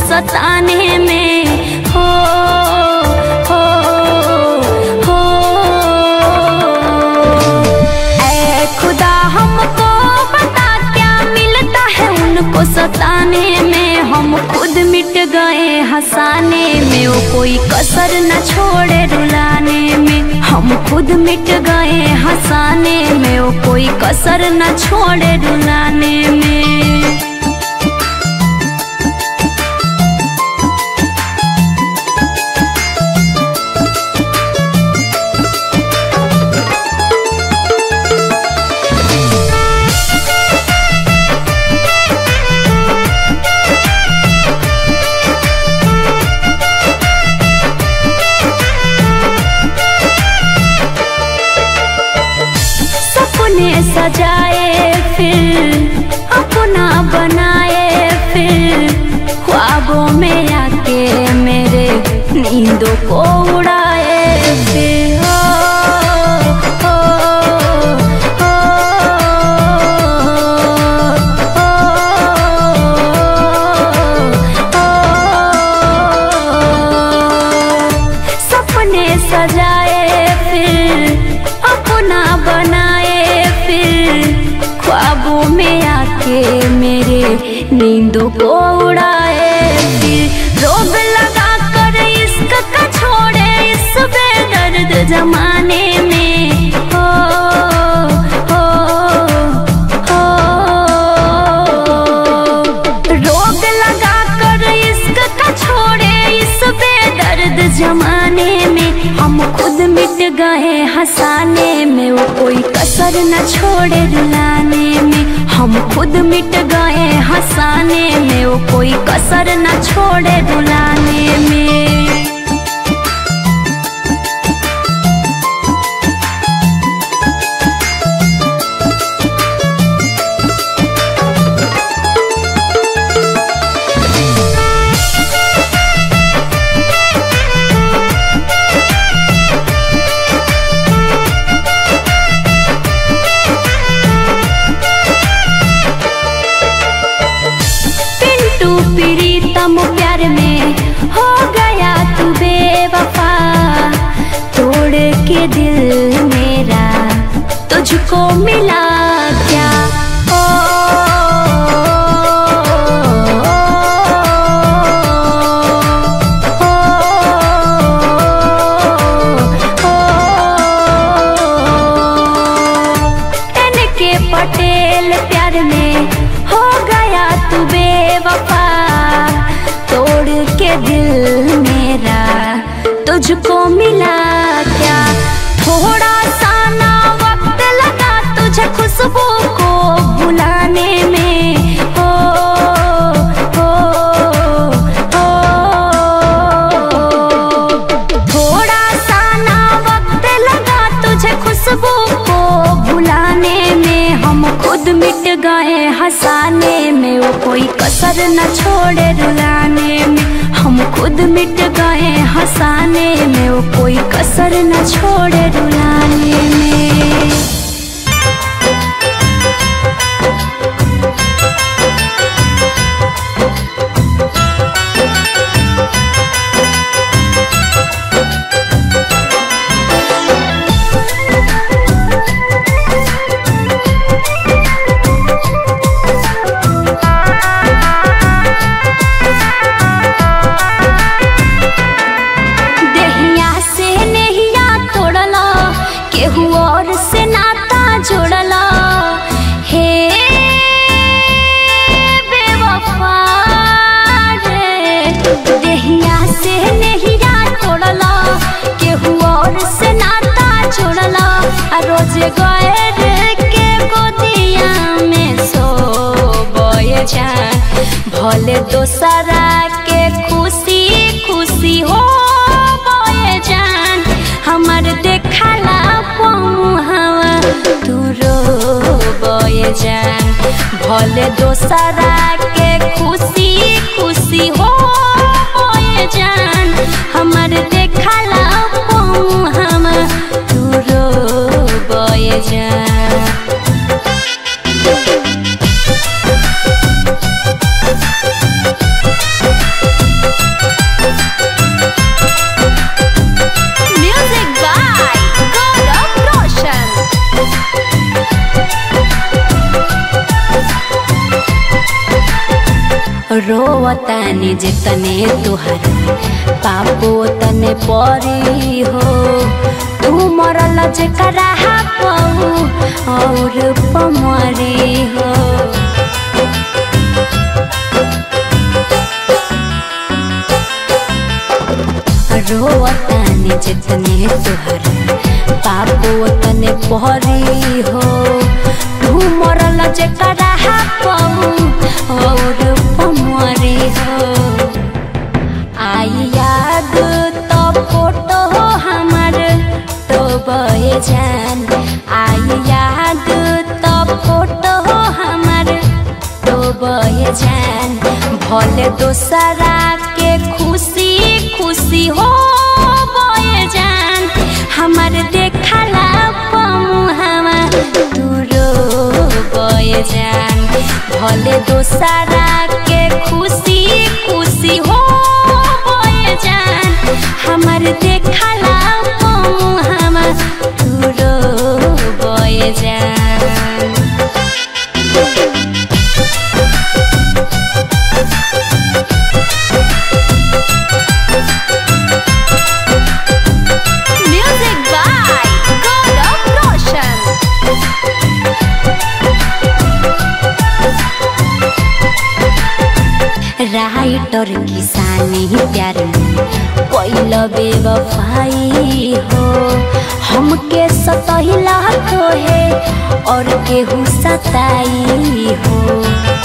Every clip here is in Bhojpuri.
सताने में हो हो हो ऐ खुदा हमको बता क्या मिलता है उनको सताने में हम खुद मिट गए हंसाने में वो कोई कसर न छोड़े रुलाने में हम खुद मिट गए हंसाने में वो कोई कसर न छोड़े रुलाने में सपने सजाए फिर अपना बनाए फिर ख्वाबों में आके मेरे नींदों को उड़ाए फिर हो, हो, हो, हो। सपने सजाए फिर अपना बनाए फिर ख्वाबों में आके मेरे नींदों को उड़ाए फिर रोग लगा कर इश्क का छोड़े इस बेदर्द जमाने में हो हो हो रोग लगा कर इश्क का छोड़े इस बेदर्द जमाने में हम खुद मिट गए हंसाने में वो कोई कसर न छोड़े रुलाने में हम खुद मिट गए हंसाने में वो कोई कसर न छोड़े रुलाने में पिंटू प्रीतम प्यार में हो गया तू बेवफा तोड़ के दिल मेरा तुझको मिला क्या ओ, ओ, ओ, एन के पटेल प्यार में हो गया तू बेवफा तोड़ के दिल मेरा तुझको मिला क्या थोड़ा सा ना वक्त लगा तुझे खुशबू को भुलाने में हो हो हो थोड़ा सा ना वक्त लगा तुझे खुशबू को भुलाने में हम खुद मिट गए हंसाने में वो कोई कसर न छोड़े रुलाने में हम खुद मिट गए हंसाने में वो कोई कसर न छोड़े रुलाने में देहिया से नेहिया तोड़ला केहू और से नाता जोड़ला हे बेवफा रे देहिया से नेहिया तोड़ला केहू और से नाता जोड़ला आ रोज गए रे के गोदिया में सो बोए जान भले दोसरा के खुशी खुशी हो बोए जान हमर देखला पहुँवा तू रो बोए जान भले दोसरा के खुशी खुशी हो बोए जान हमर देखला पहुँवा तू रो बोए जान रोवतानी जितने तुहर पापो तने परी हो तू मरल जेकरा पाऊ और पमरी हो रोवतानी जितने तुहर पापो तने परी हो तू मरल जेकरा पाऊ और पमरी हो आई याद तो फोटो हमार तो बहे जान आई याद तो फोटो हमार तो बहे जान भले दोसरा के खुशी खुशी हो बहे जान हमार देखला पमु हमार दूरो बहे जान भले दोसरा के खुशी खुशी हो बहे जान हमार देखला पमु हमार दूरो बहे जान Music by Gaurav Roshan. Writer किसानी प्यार में कोइल बेवफाई हो हमके सतहिला तो है और केहू सताई हो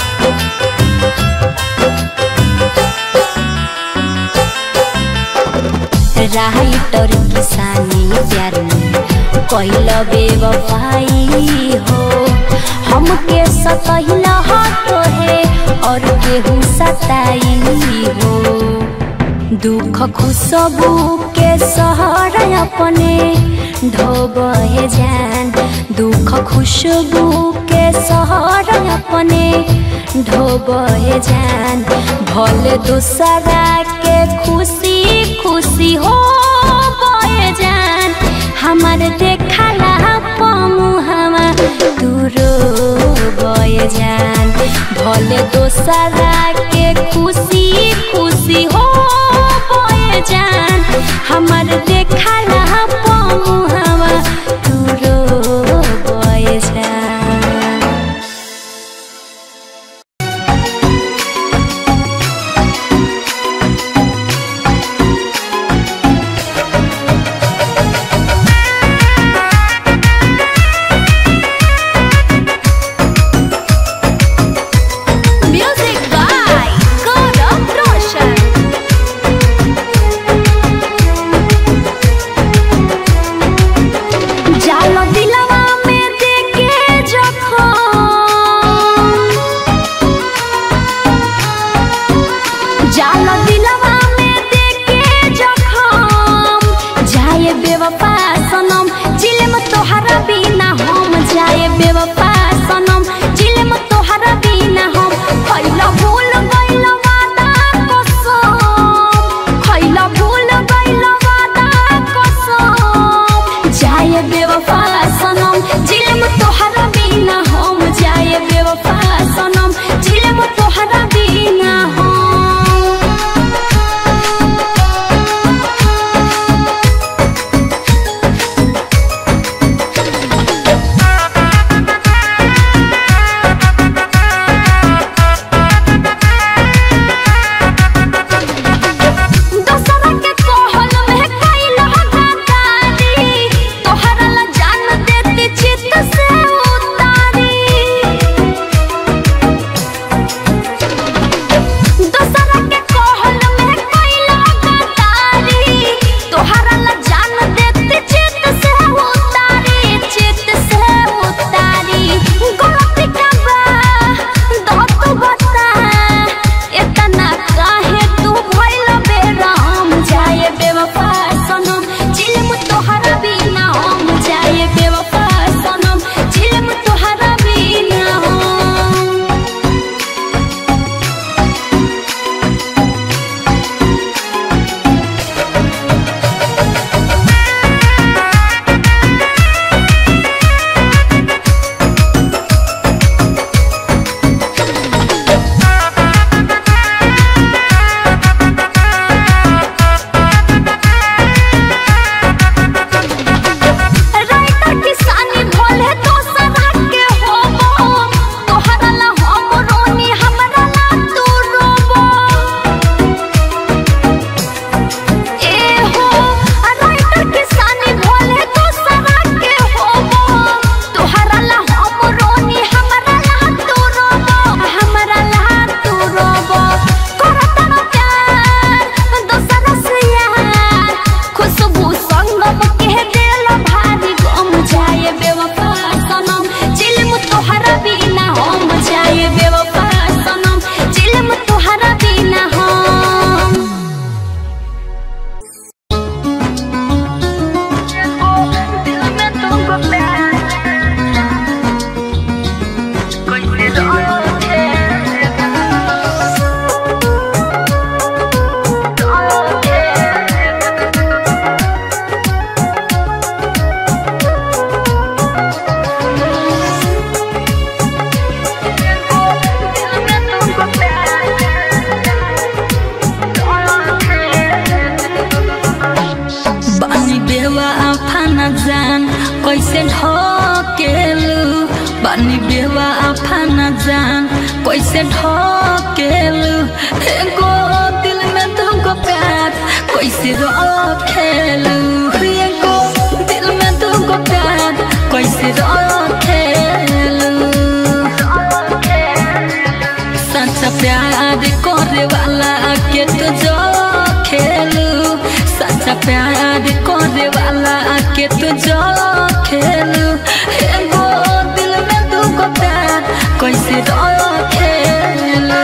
राइटर किसानी प्यार में कोइल बेवफाई हो हमके सतहिला तो है और केहू सताई हो दुख खुशबू के सहर अपने ढोबे जान दुख खुशबू के सहर अपने ढोबे जान भले दूसरा के खुशी खुशी हो बहे जान हमार देखला पमु हमार दूरो बहे जान भले दोसरा के खुशी खुशी हो बहे जान हमार देखला पमु हमार दूरो बहे जान Music by Gaurav Roshan. जाल दिलवा में देके जखम जाल दिलवा में देके जखम जाए बेवफा सनम जिलम तोहरा बिना हम जाए बेवफा सनम जिलम तोहरा बिना हम खैला भूल गइल वादा कसम खैला भूल गइल वादा कसम जाए बेवफा सनम जिलम तोहरा बिना हम जाए बेवफा सनम जिलम तोहरा बिना हम कैसे ढकेलू बानी बेवा afana जान कैसे ढकेलू एगो दिल में तुमको प्यार कैसे रखेलू एगो दिल में तुमको प्यार कैसे रखेलू सच्चा प्यार करे वाला के तो जो खेलू सच्चा प्यार करे वाला के तो जो खेलू एगो दिल में तुमको प्यार कैसे रखेलू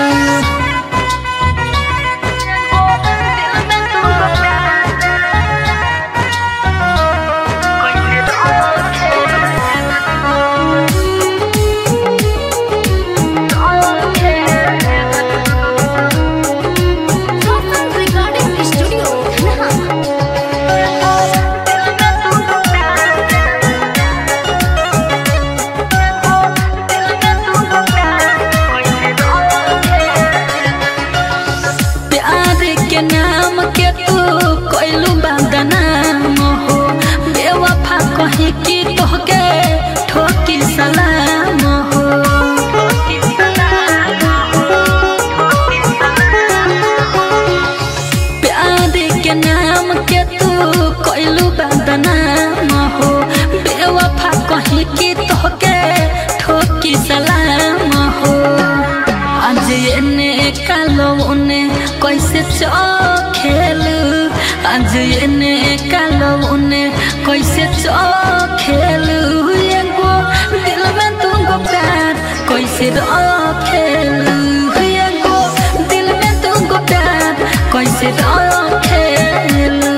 रिकॉर्डिंग स्टूडियो प्यार के नाम के तू कोइलू बदनाम हो बेवफा कहे कि तोहके ठोकी सलाम हो प्यार के नाम के तू कोइलू बदनाम हो बेवफा कहे कि तोहके ठोकी सलाम हो आज एने कालो उने कैसे चखेलू आज एने कालो उने कैसे चखेलू एगो दिल में तुमको प्यार कैसे रखेलू एगो दिल में तुमको प्यार कैसे रखेलू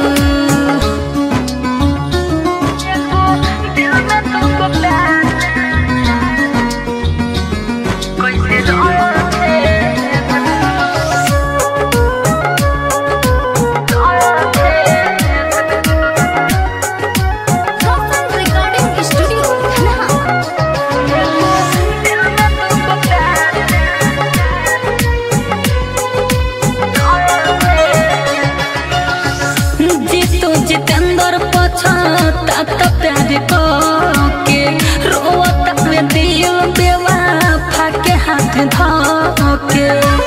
दिल में तुमको प्यार रिकॉर्डिंग स्टूडियो जीतू जितेंद्र पछता त प्यार के रोता में दिल बेवा फाके हाथ धके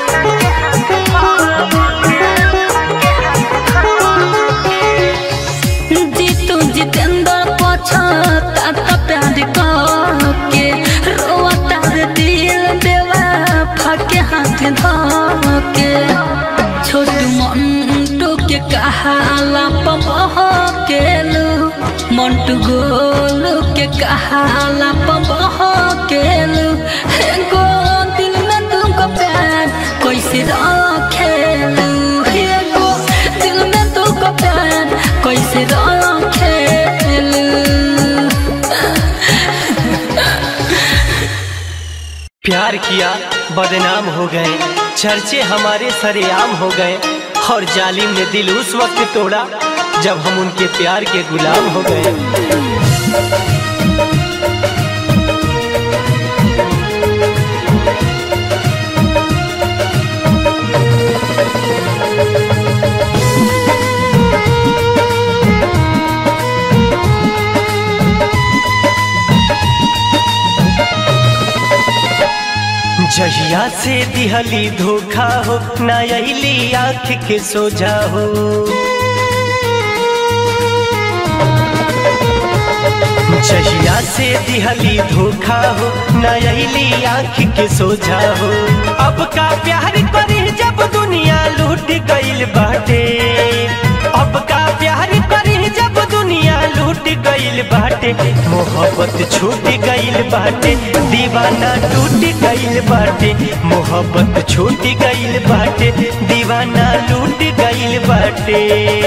जीतू जितेंद्र पछता त प्यार के रोता में दिल बेवा फाके हाथ धके छोटू मंटू के कहाला पमह केलू मंटू गोलू के कहाला पमह केलू एगो दिल में तुमको प्यार कैसे रखेलू एगो दिल में तुमको प्यार कैसे रखेलू प्यार किया बदनाम हो गए चर्चे हमारे सरेआम हो गए और जालिम ने दिल उस वक्त तोड़ा जब हम उनके प्यार के गुलाम हो गए जहिया से दिहली धोखा हो ना अली आँख के सोझा हो जहिया से दिहली धोखा हो ना अली आँख के सोझा हो अब का प्यार करी जब दुनिया लूट गईल बाटे अब का प्यार करी जब दुनिया लूट गईल बाटे मोहब्बत छूट गईल बाटे दीवाना टूट गईल बाटे मोहब्बत छूट गईल बाटे दीवाना लूट गईल बाटे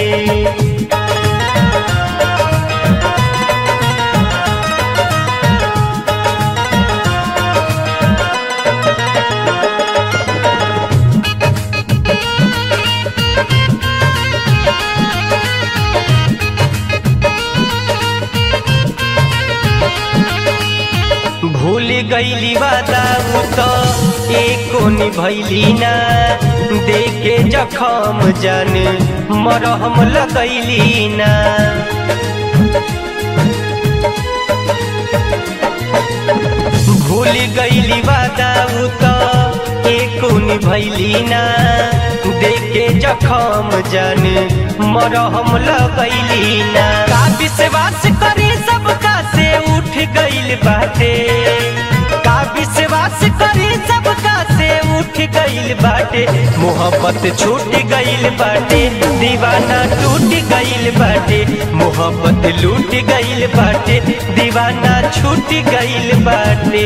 भूल गईली वादा उ तो एको निभैली ना देखे जखम जान मरहम लगैली ना भूल गईली वादा उ तो एको निभैली ना देखे जखम जान मरहम लगैली ना का विश्वास करी सबका से उठ गईल बाटे का विश्वास करी सबका से उठ गईल बाटे मोहब्बत छूट गईल बाटे दीवाना टूट गईल बाटे मोहब्बत लूट गईल बाटे दीवाना छूट गईल बाटे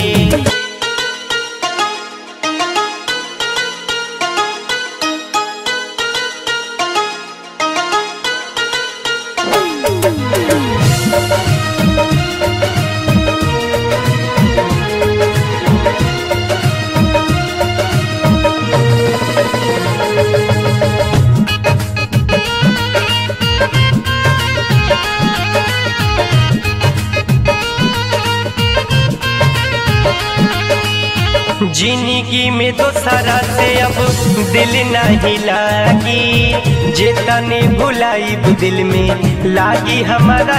जिंदगी में तो सारा से अब दिल नहीं लागी जे तने भुलाई दिल में लागी हमारा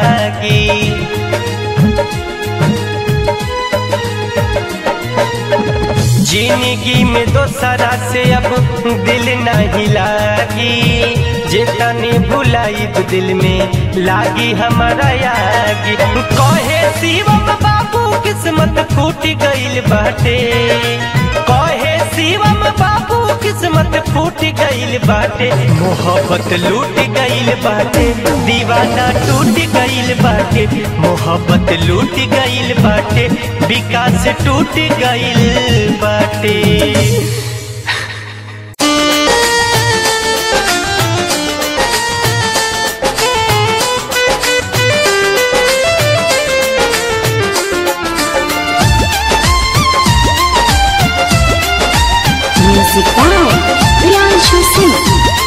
यागी जिंदगी में तो सारा से अब दिल नहीं लागी जे तने भुलाई दिल में लागी हमारा यागी कहे शिवम बाबू किस्मत फूट गईल बाटे कहे शिवम बाबू किस्मत फूट गईल बाटे मोहब्बत लूट गईल बाटे दीवाना टूट गईल बाटे मोहब्बत लूट गईल बाटे विकास टूट गईल बाटे Music by Priyanshu Singh.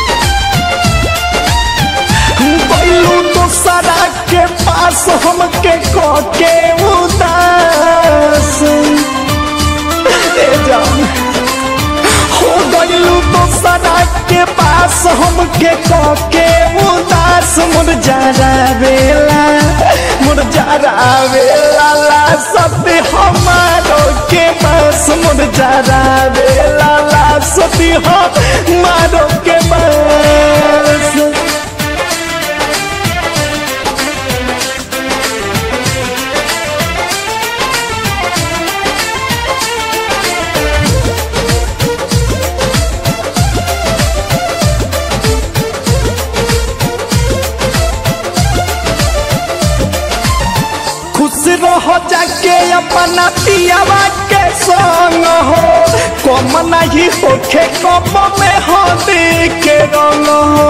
बैलू तो सदा के पास हमके के उदास ए जान हो गईलू तो सदा के पास हमके के उदास मुर जरा बेला मुर जरा बेला ला सती हमारो के पास मुर जरा बेला ला सती हमारो के पास खुश रहो जाके अपना पियावा के संग हो कम नहीं होखे कम में हो के रंग हो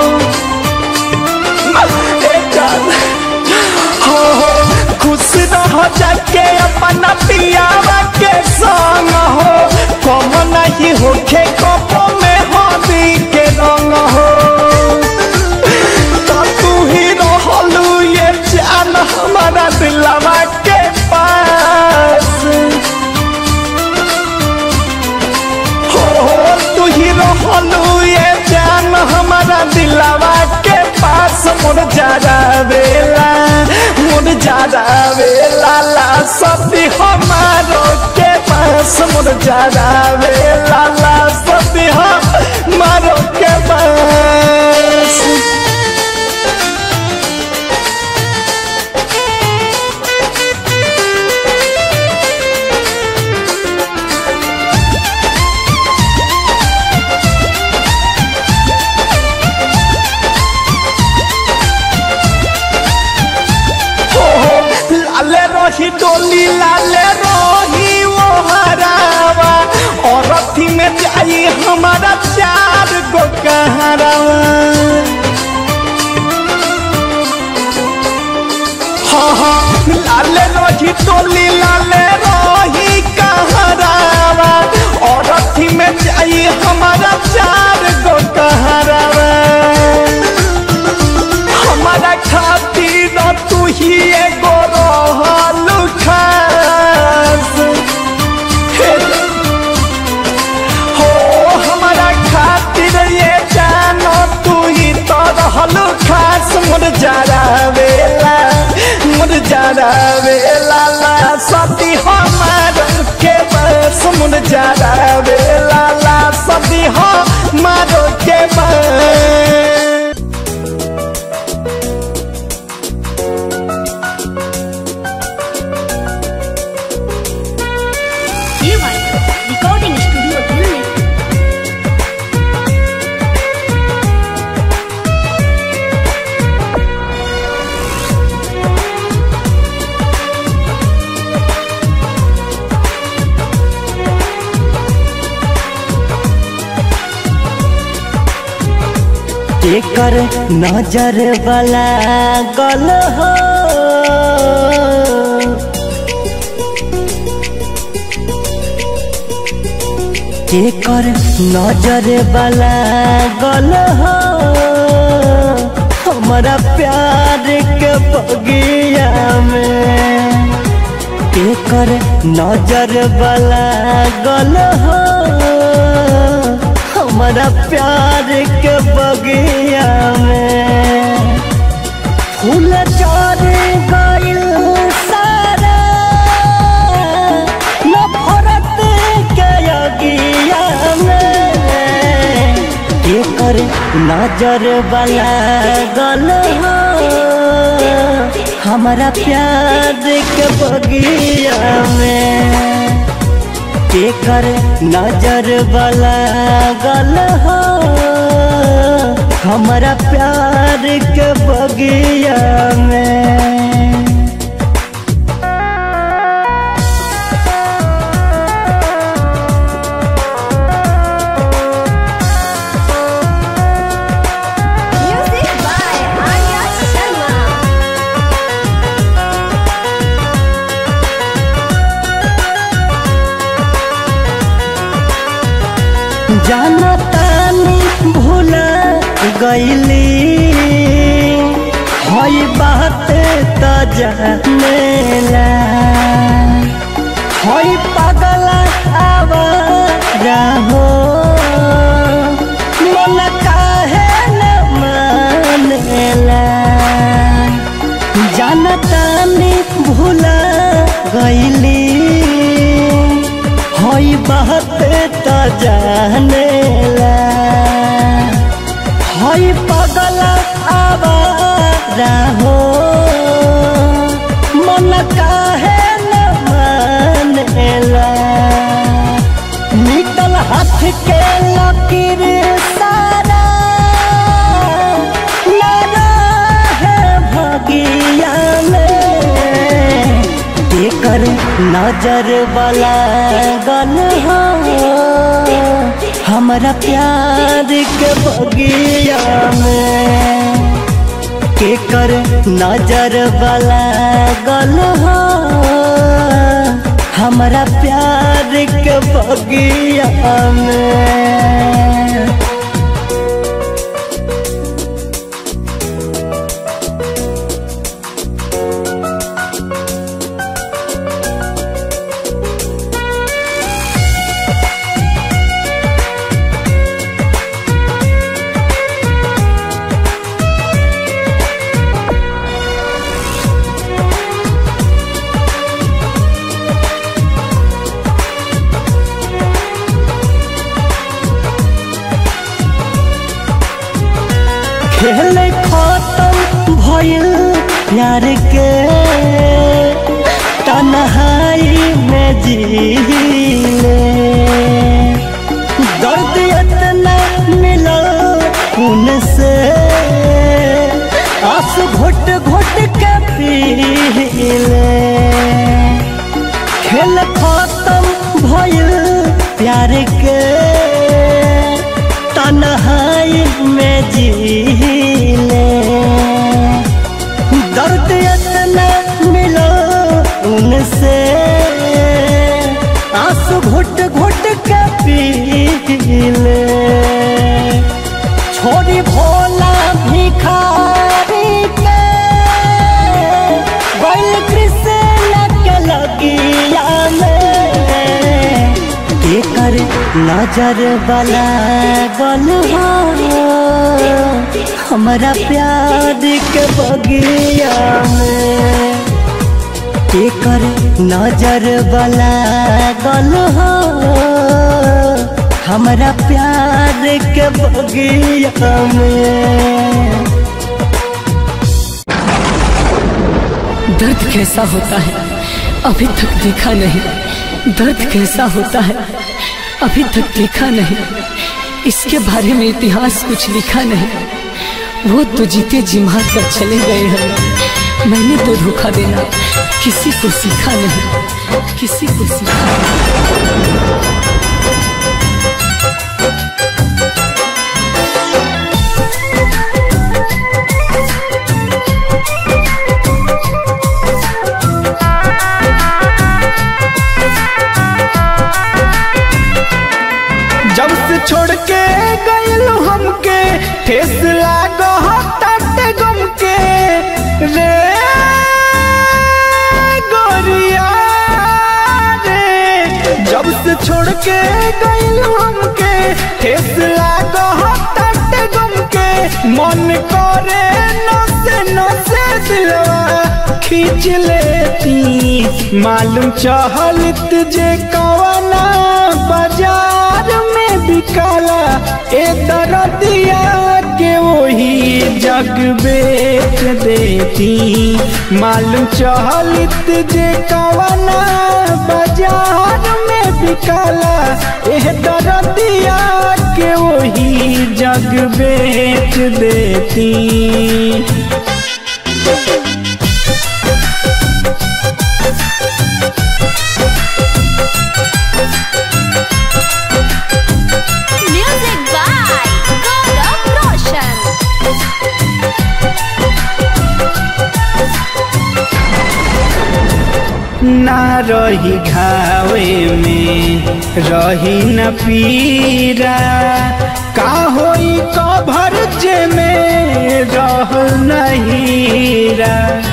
ए जान, हो हो, खुश रहो जाके अपना पियावा के संग हो कम नहीं होखे कम में हो के रंग हो तो तू ही रहलू ये जान हमारा दिलवा के पास हो हो तू ही रहलू ये जान हमारा दिलवा के पास मुर जारा बेला मुर जारा बेला ला सती हमारो के पास मुर जारा बेला ला सती हमारो के पास लाले रही डोली लाले रही वो हरावा और अथी में जाई हमारा चार गो कहरावा हाँ हाँ लाले रही डोली लाले रही कहरावा और अथी में जाई हमारा चार गो कहरावा हमारा खातिर तू ही एगो रहल खास हे हो हमारा खातिर ये जानो तू ही तो रहल खास मुर जारा वेला मुर जारा वेला ला सती हम मुरझारा रे लाला सदी हो मारो के बा रिकॉर्डिंग स्टूडियो दिल्ली एकर नजर वाला गल हो एकर नजर वाला गल हो हमारा प्यार के बगिया में एकर नजर वाला गल हो हमारा प्यार के बगिया में फूल चढ़ गइल सारा नफरत के अगिया में एकर नजर वाला गल हो हमारा प्यार के बगिया में एकर नजर वाला गल हो हमारा प्यार के बगिया में म्यूजिक बाय आर्या शर्मा जाना तानी भूला गईली हई बात त जानेला हई पागल आवारा हो मन काहे न मानेला जानतानी भूला गईली हई बात त जानेला हई पगल आवारा हो मन काहे न मानेला निकल हाथ के लकीर सारा लगा है भगिया में एकर नजर वाला गल हो हमारा प्यार के बगिया में केकर नजर वाला गल हो हमारा प्यार के बगिया में खेल खत्म भइल प्यार के तन्हाई में जीले दर्द इतना मिला उनसे आंसू घुट घुट के पीले खेल खत्म भइल प्यार के तन्हाई में जीले दर्द इतना मिलो उनसे आंसू घुट घुट के पीले छोड़ी भोला भिखारी के बैल कृष्ण के लगिया में एकर नजर वाला गल हो हमारा प्यार के बगिया में एकर नजर वाला गल हो हमारा प्यार के बगिया में दर्द कैसा होता है अभी तक देखा नहीं दर्द कैसा होता है अभी तक देखा नहीं इसके बारे में इतिहास कुछ लिखा नहीं वो तो जीते जी मार कर चले गए हैं मैंने तो धोखा देना किसी को सीखा नहीं किसी को सीखा नहीं जब से छोड़ के गइल हमके ठेस लागो ताटे गम के रे गोरिया रे जब से छोड़ के गइल हमके ठेस लागो ताटे गम के मन करे नसे नसे दिलवा खींच लेती मालूम चहलत जे कवना बाजार में बिकाला ए दरदिया के वही जग बेच देती मालूम चहलत जे कवना बाजार में बिकाला ए दरदिया के वही जग बेच देती Music by Gaurav Roshan. ना रही घावे में रही न पीरा का होई कभर जे में रह नहीरा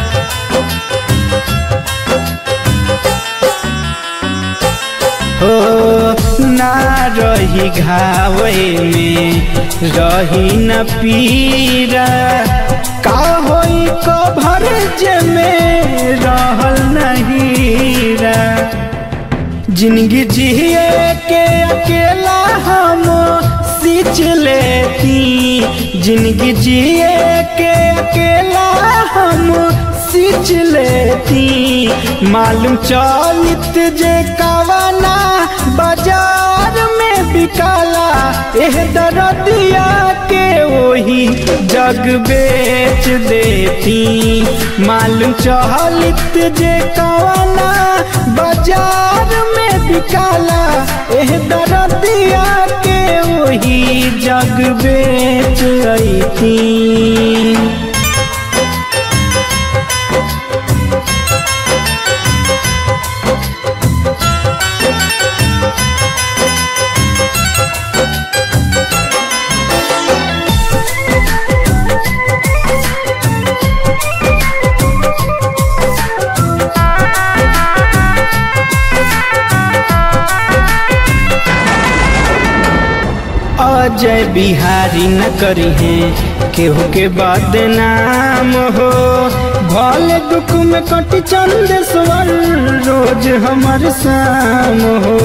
हो ना रही घावे में रही न पीरा का होई कभर जे में रहल नहीरा जिंदगी जिए के अकेला हम सींच लेती जिंदगी जिए के अकेला हम सींच लेती मालूम चलित जे कवना बाजार में बिकाला एह दरदिया के वही जग बेच देती मालूम चहलित जे कवना बाजार में बिकाला एह दरदिया के वही जग बेच अती अजय बिहारी न करी है केहू के बदनाम हो भले दुख में कट चंद स्वर रोज हमर शाम हो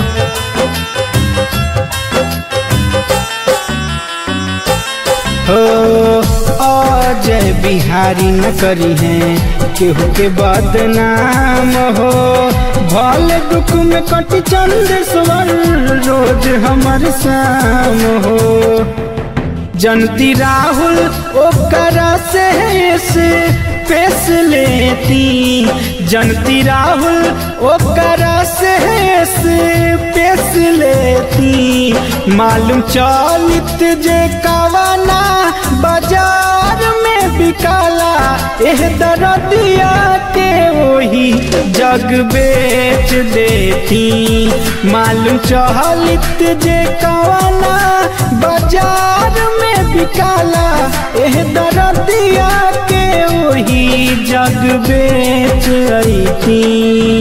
हो अजय बिहारी न करी है केहू के बदनाम हो भले दुख में कट चंद स्वर रोज हमर शाम हो जनती राहुल ओकरा से से पेश लेती जनती राहुल ओकरा से से पेश लेती मालूम चलित जे कवना बाजार में बिकाला एह दरदिया के वही जग बेच देती मालूम चहलित जे कवना बाजार में बिकाला एह दरदिया के वही जग बेच अती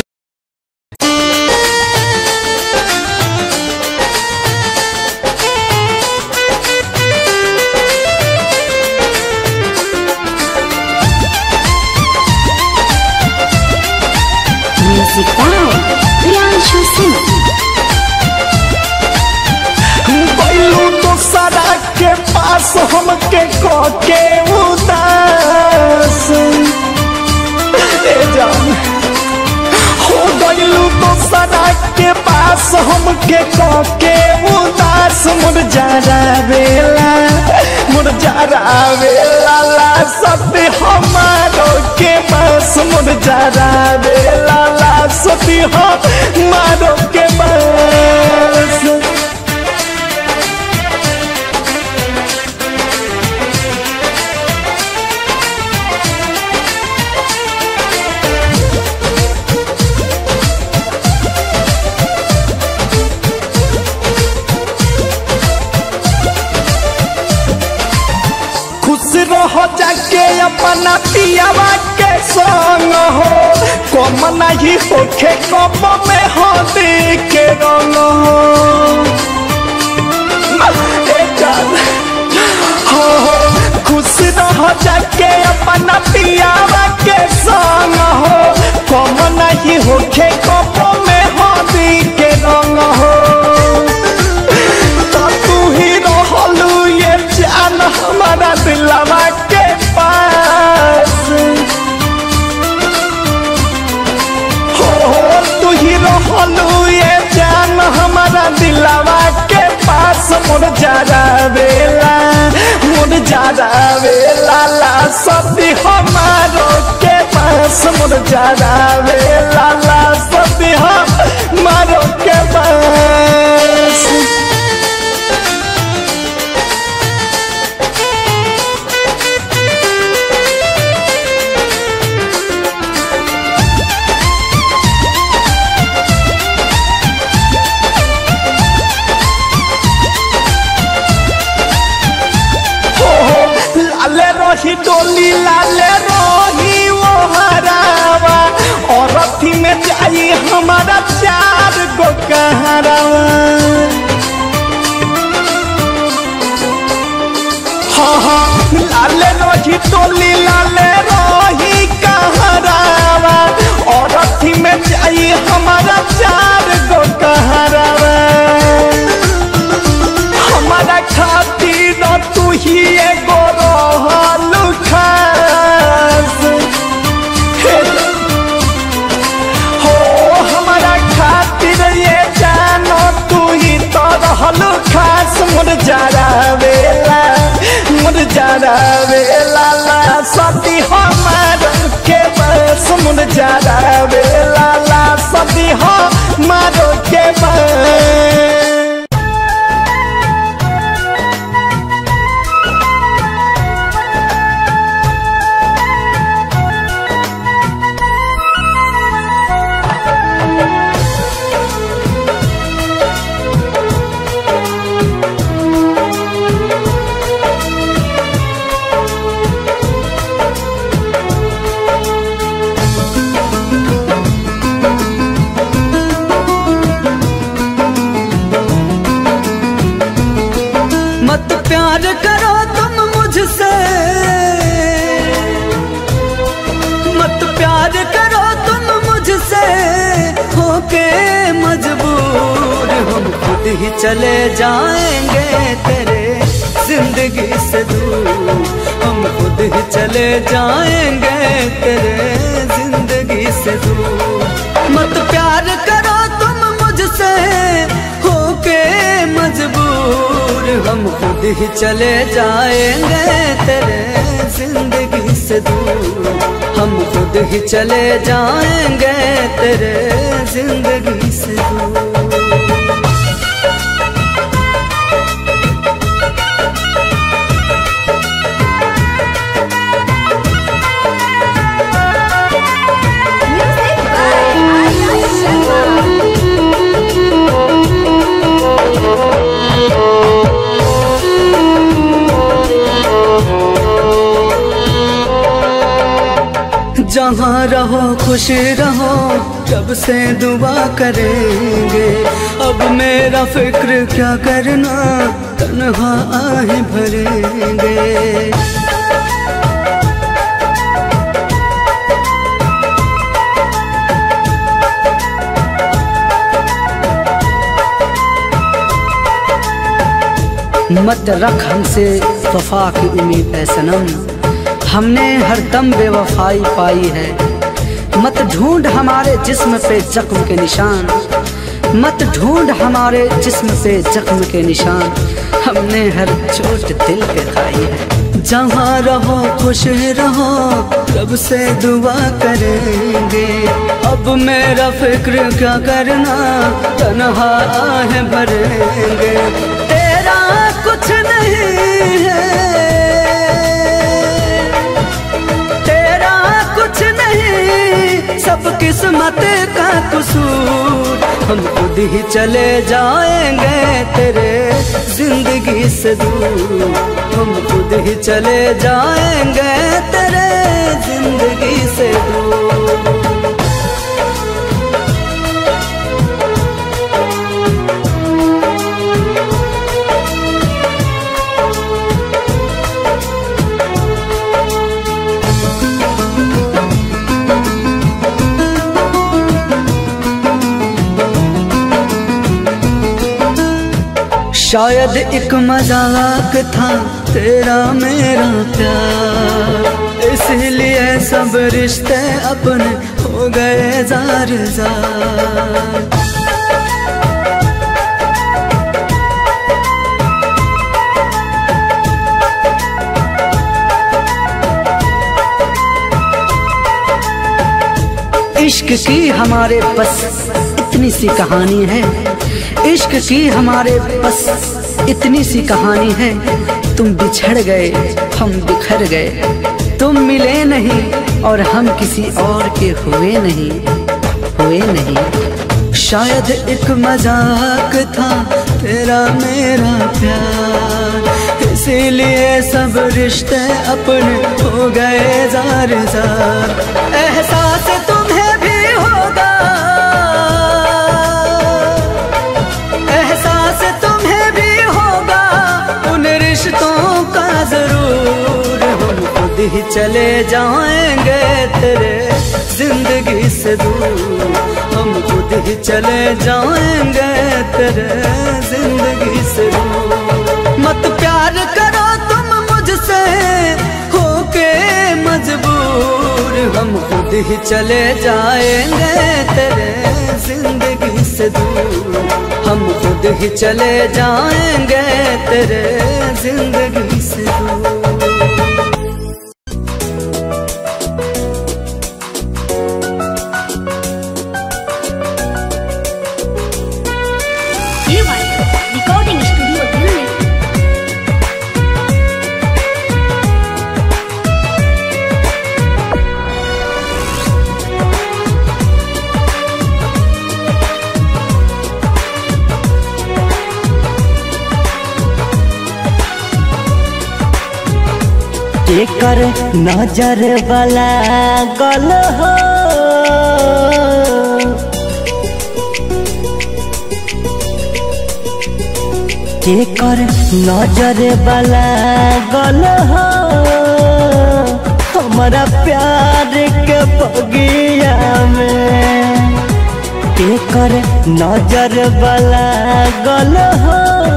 Music by Priyanshu Singh. के कोके उदास मुरझारा बेला मुरझारा बेला ला सती हमारो के बस मुरझारा बेला ला सती हमारो के बस खुश रहो जाके अपना पियावा के संग हो कम नहीं होखे कम में हो के रंग हो ए जान, हो हो खुश रहो जाके अपना पियावा के संग हो कम नहीं होखे कम में हो के रंग हो तो तू ही रहलू ये जान हमारा दिलवा के पास हो हो तू ही रहलू ये जान हमारा दिलवा के पास मोर जारा बेला मोर जारा बेला ला सती हमारो के पास मोर जारा बेला ला सती हमारो के पास लाले रही डोली लाले रही वो हरावा और अथी में जाई हमारा चार गो कहरावा हाँ हाँ लाले रही डोली लाले रही कहरावा और अथी में जाई हमारा चार गो कहरावा हमारा खातिर तू ही एगो रहलू खास हे हो हमारा खातिर ये जानो तू ही तो रहलू खास मुर जारा वेला मुर जारा वेला ला सती हमार के बस मुर जारा वेला ला सती हमार के बस मत प्यार करो तुम मुझसे मत प्यार करो तुम मुझसे होके मजबूर हम खुद ही चले जाएंगे तेरे जिंदगी से दूर हम खुद ही चले जाएंगे तेरे जिंदगी से दूर मत प्यार करो तुम मुझसे होके मजबूर हम खुद ही चले जाएंगे तेरे जिंदगी से दूर हम खुद ही चले जाएंगे तेरे जिंदगी से दूर Music by Arya Sharma. जहाँ रहो खुश रहो जब से दुआ करेंगे अब मेरा फिक्र क्या करना तन्हा आहे भरेंगे मत रख हमसे वफा की उम्मीद है सनम हमने हर दम बेवफाई पाई है मत ढूंढ हमारे जिस्म पे जख्म के निशान मत ढूंढ हमारे जिस्म पे जख्म के निशान हमने हर चोट दिल पे खाई है जहाँ रहो खुश रहो रब से दुआ करेंगे अब मेरा फिक्र क्या करना तनहा है भरेंगे तेरा कुछ नहीं है तेरा कुछ नहीं सब किस्मत का कसूर हम खुद ही चले जाएंगे तेरे जिंदगी से दूर हम खुद ही चले जाएंगे तेरे जिंदगी से दूर शायद एक मजाक था तेरा मेरा प्यार इसलिए सब रिश्ते अपने हो गए जार जार इश्क की हमारे बस इतनी सी कहानी है इश्क की हमारे बस इतनी सी कहानी है तुम बिछड़ गए हम बिखर गए तुम मिले नहीं और हम किसी और के हुए नहीं हुए नहीं शायद एक मजाक था तेरा मेरा प्यार इसीलिए सब रिश्ते अपने हो गए जार जार एहसास तुम्हें भी होगा एहसास तुम्हें भी होगा उन रिश्तों का जरूर हम खुद ही चले जाएंगे तेरे जिंदगी से दूर हम खुद ही चले जाएंगे तेरे जिंदगी से दूर मत प्यार करो तुम मुझसे होके मजबूर हम खुद ही चले जाएंगे तेरे जिंदगी से दूर हम खुद ही चले जाएंगे तेरे जिंदगी से दूर रिकॉर्डिंग स्टूडियो दिल्ली केकर नजर वाला गल हो केकर नजर वाला गल हो हमारा प्यार के बगिया में केकर नजर वाला गल हो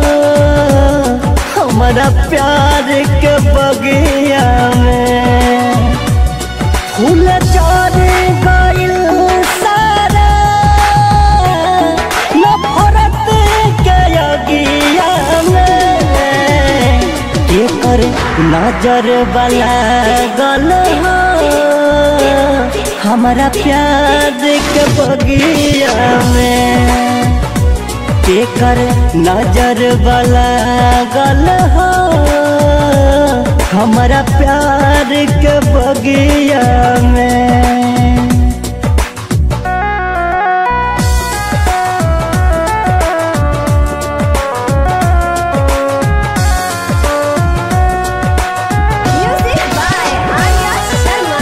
हमारा प्यार के बगिया में फूल चढ़ गइल सारा नफरत के अगिया में केकर नजर वाला गल हो हमारा प्यार के बगिया में केकर नजर वाला गल हो हमारा प्यार के बगिया में म्यूजिक बाय आर्या शर्मा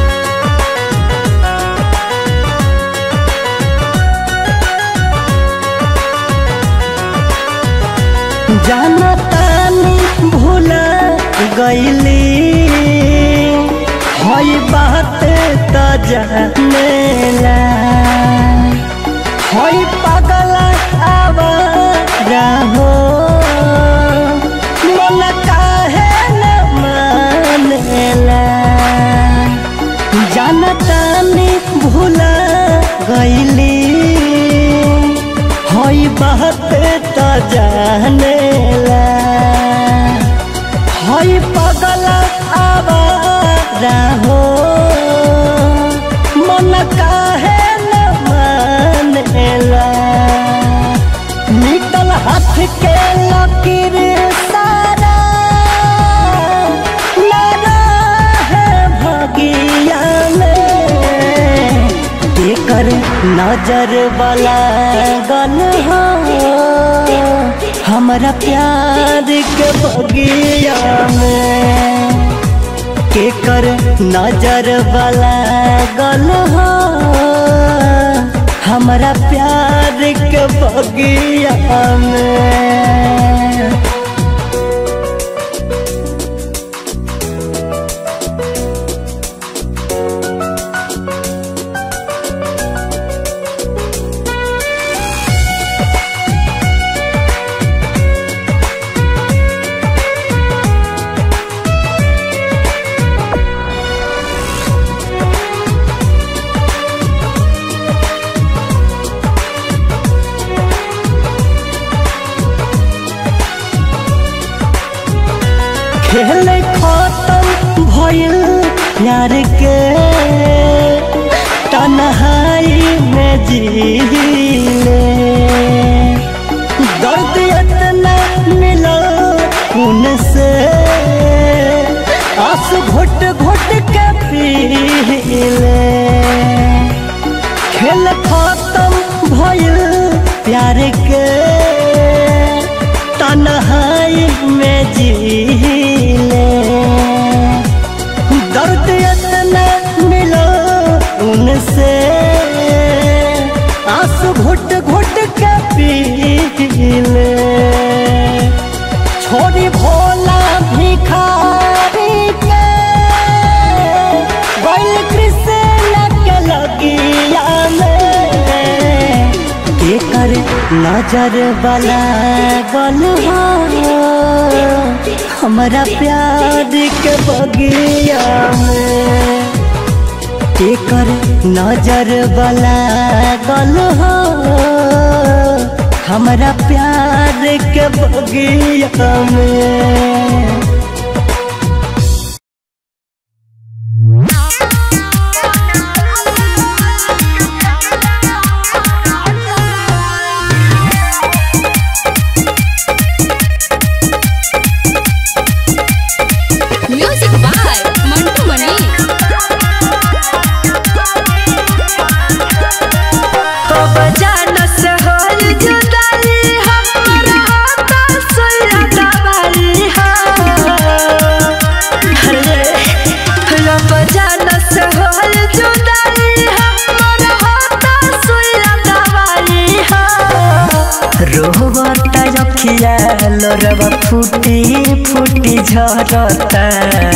जाना तानी भूला गईली हई बात त जानेला हई पागल आवारा हो मन काहे न मानेला जानतानी भूला गईली हई बात तो जानेला हई पगल आवारा हो मन काहे न मानेला निकल हाथ के लकीर सारा लगा है भगिया में केकर नजर वाला गल हो हमारा प्यार के बगिया में केकर नजर वाला गल हो हमारा प्यार के बगिया में खेल खत्म भइल प्यार के तन्हाई में जीले दर्द इतना मिला उनसे आंसू घुट घुट के पीले खेल खत्म भइल प्यार के तन्हाई में जीले दर्द इतना मिलो उनसे आंसू घुट घुट के पीले छोड़ी भोला भिखारी के बैल कृष्ण के लगिया में केकर नजर वाला गल हो हमारा प्यार के बगिया में केकर नजर वाला गल हो हमारा प्यार के बगिया में म्यूजिक बाय मंटू मणि कब जानस होल जुदाई हमर हाथ सोया दवाई हा अरे कब जानस होल जुदाई हमर हाथ सोया दवाई हा रोहता रखिया लोरवा फूटी फूटी झरता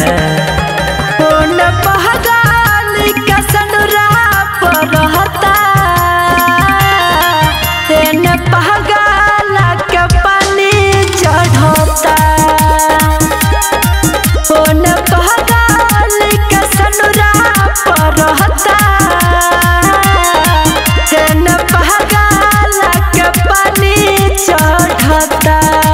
ओन पहगाल का सनुरा परहता एन पहगाल के पानी चढ़ता ओन पहगाल का सनुरा परहता एन पहगाल के पानी चढ़ता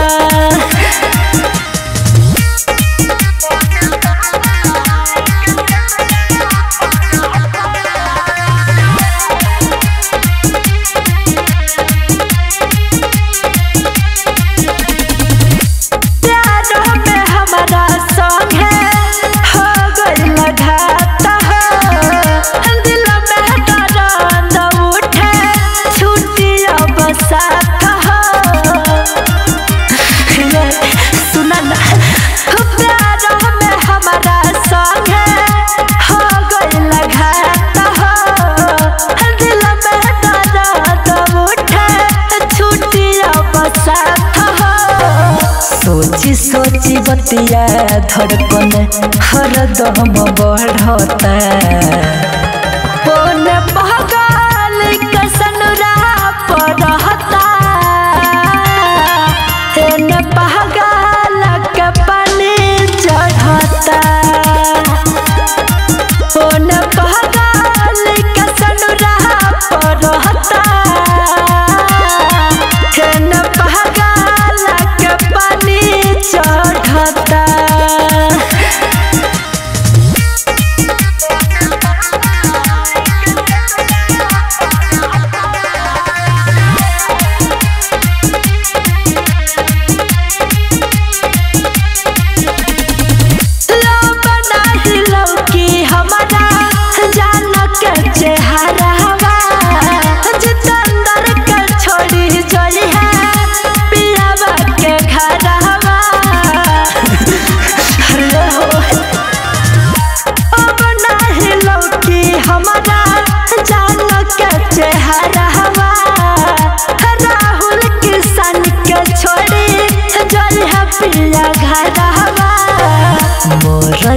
प्यार में हमारा संग है हो गइल घात हो दिल में दर्द उठे छुट्टी अब साथ हो रे, सुना ना प्यार में हमारा संग है हो गइल घात हो दिल में दर्द उठे छुट्टी अब साथ हो सोची सोची बतिया धड़कन हरदम बढ़ता पोन पहगाल कसनुरा पड़ता एन पहगाल के पानी चढ़ता पोन पहगाल कसनुरा पड़ता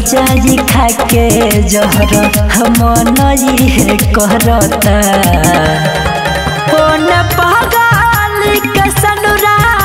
जाई खा के जहर हम नई करता कौन पागल के सनुरा